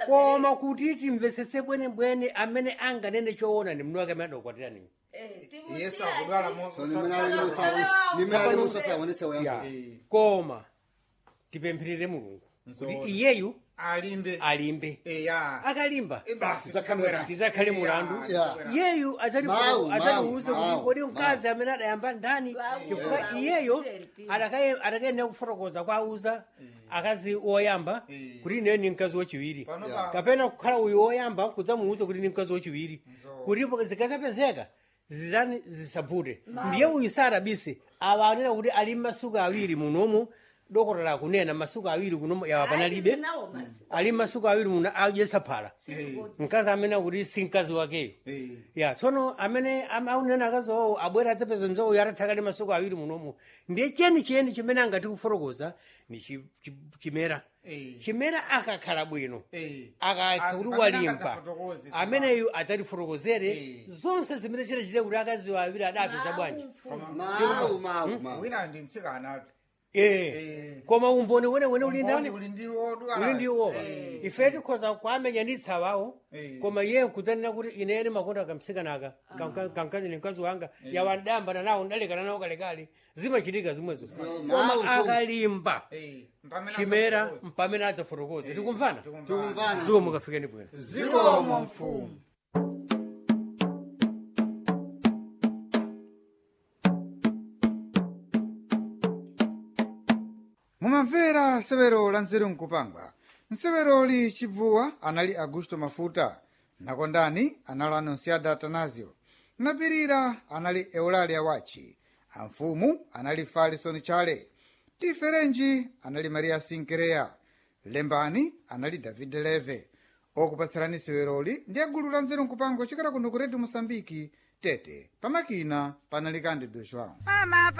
koma kuti timvesese bwenebwene amene anganene choona ndi mndu wake amene adakwatirani yesu akudwala so nimene musasaonese ya wayamba koma tipempherere mulungu kuti iyeyu alimbe alimbe eya akalimba basi Tizakhale- tizakhale mulandu Ya. iyeyu Mau, adzatiuze mau, kuti mau, kodi mkazi amene adayamba ndani chifukwa iyeyo adakayenera kufotokoza kwa auza akazi oyamba Eh. kuti ineyo ni mkazi wachiwiri Pano Ya. pa- kapena kukhala uyu woyamba kudzamuuza kuti ni mkazi wachiwiri kuti zikazapezeka zizani zisavute ndiye uyu sarabise awa anena kuti ali masuku awiri munomu dokotala lakunena masuku awiri kunomu yawa panalibe ali masuku awiri muno adyesa phala mkazi amene akuti si mkazi wakeyo Eh. ya tsono amene am- aunena akazi owo abwera adzapeza mzowo yatathakale masuku awiri munomu ndiye cheni chiyeni chimene angati kufotokoza ni chi- chi- chimera Eh. chimera akakhala bwino Eh. akakha kuti Pamene walimba akadzafotokoze, ameneyu adzatifotokozere Eh. zonse zimene zinachite kuti akazi awiri adapeza bwanji mau mau mau wina ndi mtsikana Eh. Eh. koma umboni wenewene uli ndani uli ndiwo uli ndiwo ife tikhoza kuamenyanitsa wawo Eh. koma iye kudzanena kuti ineni makonda kamtsikanaka kamkazi ni mkazi wanga yawandambana nawo ndalekana nawo kalekale zimachitika zimwezo mawu, koma akalimba pamene chimera akadzafotokoza. mpamene adzafotokoze tikumvana tikumvana ziwo mukafikeni bwino zikomo mfumu mumamvera nsewero la nzeru nkupangwa nseweroli chibvuwa anali augusto mafuta nakondani anali anonsiada atanasio napirira anali eulalia wachi amfumu anali falison chale tiferenji anali maria sinkereya lembani anali david leve okupatsirani seweroli ndi agulu la nzeru nkupangwa chokera kuno ku redio mosambiki tete pamakina panali kandi do joão